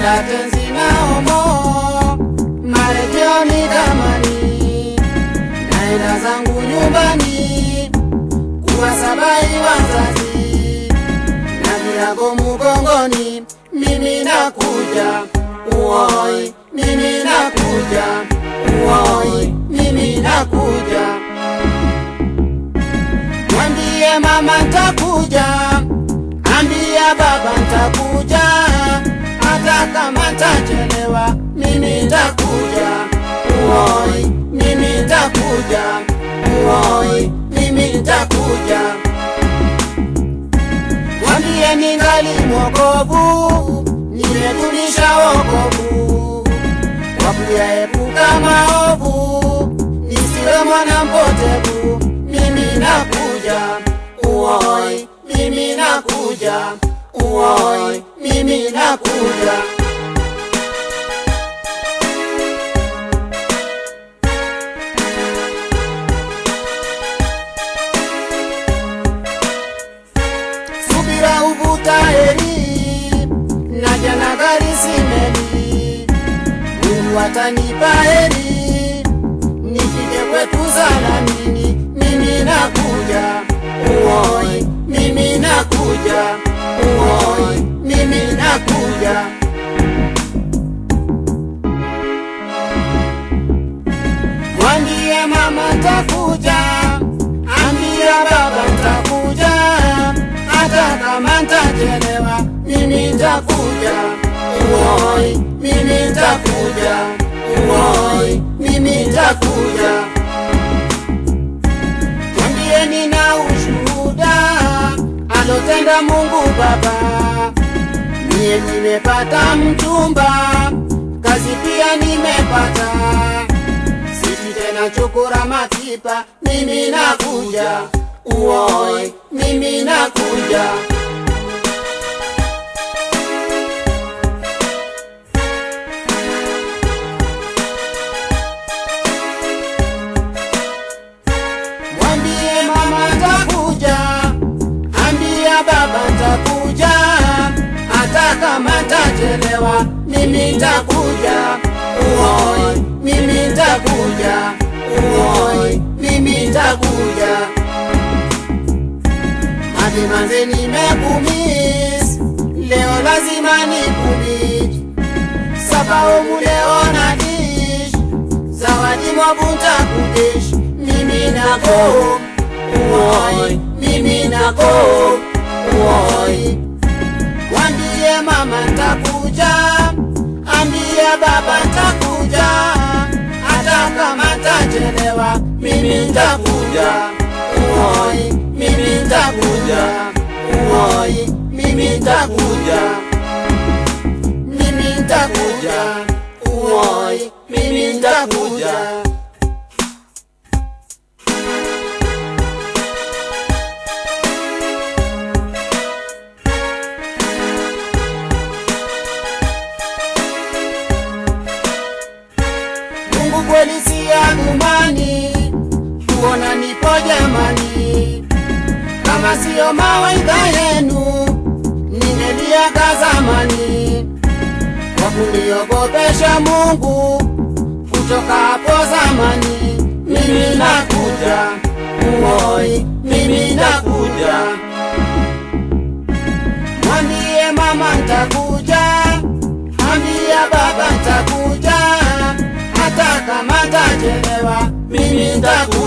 ya tenzi na homo, marejeo ni damani, naenda zangu nyumbani kuwasabai wazazi na virago mugongoni, mimi nakuja uoi, mimi nakuja uoi, mimi nakuja. Mwambie mama ntakuja, ambia baba ntakuja, hata kama ntachelewa, mimi ntakuja uoi, mimi ntakuja uoi, mimi ntakuja. Mwambie ningali mwokovu, nimetumisha wokovu kwa kuyaepuka maovu, nisiwe mwana mpotevu. Mimi nakuja uoi, mimi nakuja uoi, mimi nakuja. subira uvuta heri, naja na gari simeli, Mungu atanipa heri, nifike kwetu salamini, mimi nakuja uoi, mimi nakuja uoi, mimi nakuja. Mwambie mama ntakuja, ambia baba ntakuja, hata kama ntachelewa, mimi ntakuja uoi, mimi ntakuja uoi, mimi ntakuja. Mwambie nina ushuhuda alotenda Mungu Baba, mie nimepata mchumba, kazi pia nimepata sisi tena chukura matipa, mimi nakuja uoi, mimi nakuja. Mwambie mama ntakuja, ambia baba ntakuja, hata kama ntachelewa, mimi ntakuja uoi, mimi ntakuja uoi, mimi ntakuja. Madimanze nimekumis, leo lazima nikumit, sababu leo na dish, zawadi mwabunta kudish, mimi nako uoi, mimi nako uoi. Wambie mama ntakuja, ambia baba ntakuja, hata kama ntachelewa, mimi ntakuja uoi, mimi ntakuja uoi, mimi ntakuja, mimi ntakuja uoi, mimi ntakuja. Mungu kweli si adhumani, kuona nipo jamani, kama siyo mawaidha yenu ningeliaga zamani, kwa kuniogopesha Mungu kutoka hapo zamani. Mimi nakuja uoi, mimi nakuja, mwambie mama ntakuja, ambia baba ntakuja, hata kama ntachelewa, mimi ntakuja